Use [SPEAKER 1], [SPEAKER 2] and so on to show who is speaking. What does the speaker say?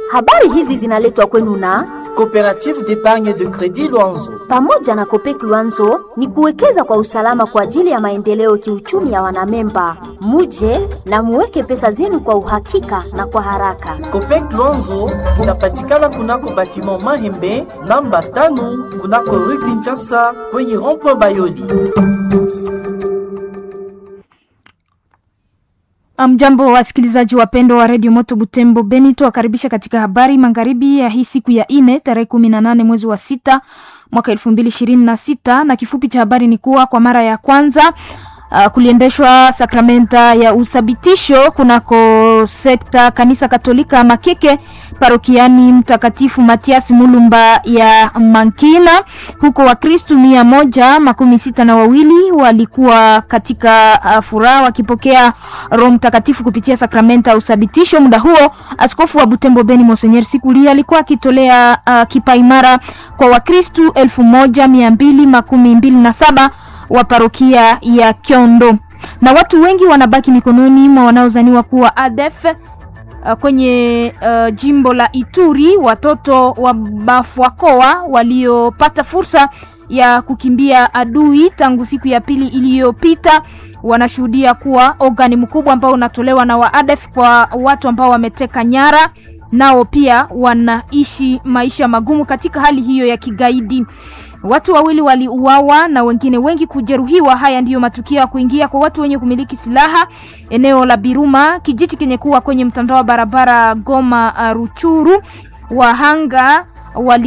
[SPEAKER 1] Habari hizi zinaletwa kwenu na
[SPEAKER 2] Coopérative d'épargne de crédit Luanzo.
[SPEAKER 1] pamoja na Kopek Luanzo ni kuwekeza kwa usalama kwa ajili ya maendeleo kiuchumi ya wanamemba. Muje na muweke pesa zenu kwa uhakika na kwa haraka.
[SPEAKER 2] Copec Luanzo inapatikana kunako batiment Mahembe namba tano kunako rue Kinshasa kwenye rond-point Bayoli.
[SPEAKER 3] Mjambo wasikilizaji wapendwa wa redio Moto Butembo Beni, tuwakaribisha katika habari magharibi ya hii siku ya ine tarehe kumi na nane mwezi wa sita mwaka elfu mbili ishirini na sita na kifupi cha habari ni kuwa kwa mara ya kwanza uh, kuliendeshwa sakramenta ya uthabitisho kunako sekta kanisa Katolika Makeke parokiani Mtakatifu Matias Mulumba ya Mankina. Huko Wakristu mia moja makumi sita na wawili walikuwa katika uh, furaha wakipokea Roho Mtakatifu kupitia sakramenta ya uthabitisho. Muda huo askofu wa Butembo Beni Monsenyer Sikuli alikuwa akitolea uh, kipaimara kwa Wakristu elfu moja mia mbili makumi mbili na saba wa parokia ya Kyondo na watu wengi wanabaki mikononi mwa wanaozaniwa kuwa ADF uh, kwenye uh, jimbo la Ituri. Watoto wa Bafwakoa waliopata fursa ya kukimbia adui tangu siku ya pili iliyopita wanashuhudia kuwa ogani mkubwa ambao unatolewa na wa ADF kwa watu ambao wameteka nyara, nao pia wanaishi maisha magumu katika hali hiyo ya kigaidi. Watu wawili waliuawa na wengine wengi kujeruhiwa. Haya ndiyo matukio ya kuingia kwa watu wenye kumiliki silaha eneo la Biruma, kijiji kenye kuwa kwenye mtandao wa barabara Goma uh, Ruchuru. Wahanga wali